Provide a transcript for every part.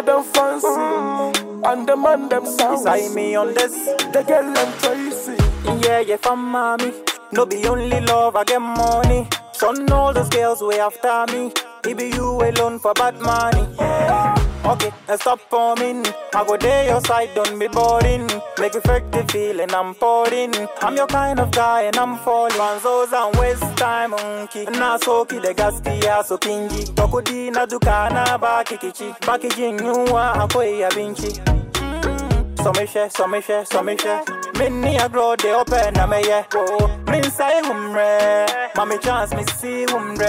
get them fancy, and the man them sounds. Sign me on this. The girl them Tracy. Yeah, yeah, from mommy. No be only love, I get money. Son, all those girls way after me. It be you alone for bad money. Okay, now stop forming. I go there your side, don't be boring. Make you fake the feeling I'm pouring. I'm your kind of guy and I'm falling. Manzos and waste time, monkey. Na soki de gaski ya so kingi. Tokudi na dukana baki kichi. Baki jinyua akoi ya binchi. So me share, so me share, so me share. Minni a grow the open na me yeah. Whoa. Min say humre, mommy chance me see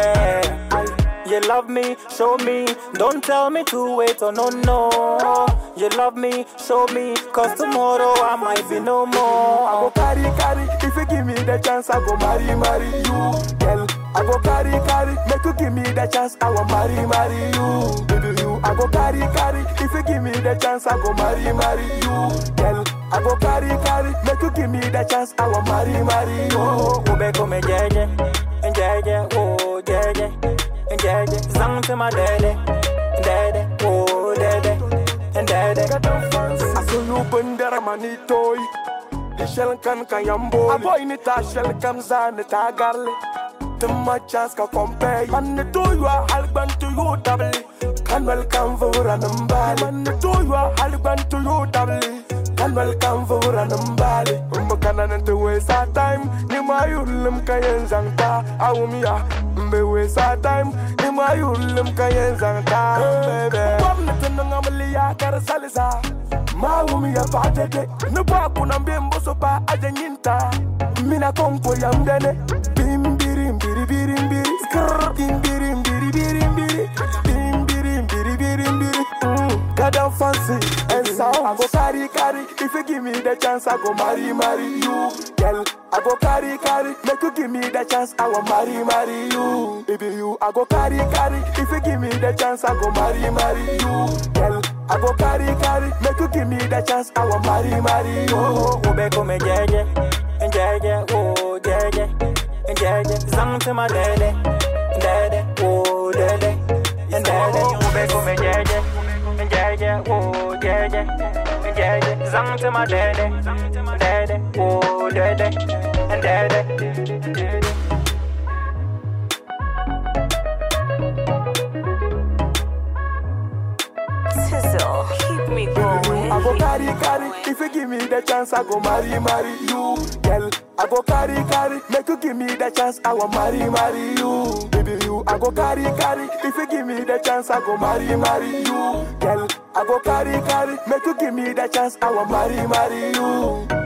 humre. You love me, show me. Don't tell me to wait, oh no no. You love me, show me. Cause tomorrow I might be no more. I go carry, carry. If you give me the chance, I go marry, marry you. Girl, I go carry, carry. Make you give me the chance, I will marry, marry you. Baby, you. I go carry, carry. If you give me the chance, I go marry, marry you. Girl, I go carry, carry. Make you give me the chance, I will marry, marry you. Ube come jeje, jeje, oh jeje, jeje. Zang to my daddy, daddy, oh daddy, daddy. Get them fancy. I saw you bundera manitoy. The shell can kan yambo. A boy ni ta shell kam zan ta garle. The much chance ka compare. Man the do you are halban to you double. Can welcome for an umbali. Man the do you are halban to you double. Can welcome for an umbali. Umba kanan to waste our time. Ni ma yulim kayen zangta. Awumia. Mbe waste our time. Ni ma yulim kayen zangta. Baby. Wamna tunanga malia kar salisa. Mawumi ya fatete. Nuba kuna mbembo sopa aja nyinta. Mina konko ya mdene. Bimbiri mbiri biri mbiri. Skrrr. Bimbiri mbiri biri mbiri. Bimbiri mbiri biri mbiri. Mm. Got them fancy and sound. I go carry carry. If you give me the chance, I go marry marry you. Girl, I go carry carry. Make you give me the chance, I will marry marry you. Baby you, I go carry carry. If you give me the chance, I go marry marry you. Girl, I go carry carry. Make you give me the chance, I will marry marry you. Ube come jeje, jeje, oh jeje, jeje. Zang to my daddy, daddy, oh daddy, daddy. Ube come jeje, jeje, oh jeje, jeje. Zang to my daddy, daddy, oh daddy, daddy. Sizzle, keep me going. I go carry carry. If you give me the chance, I go marry marry you. Girl, I go carry carry. Make you give me the chance, I will marry marry you. Baby you, I go carry carry. If you give me the chance, I go marry marry you. Girl, I go carry carry. Make you give me the chance, I will marry marry you.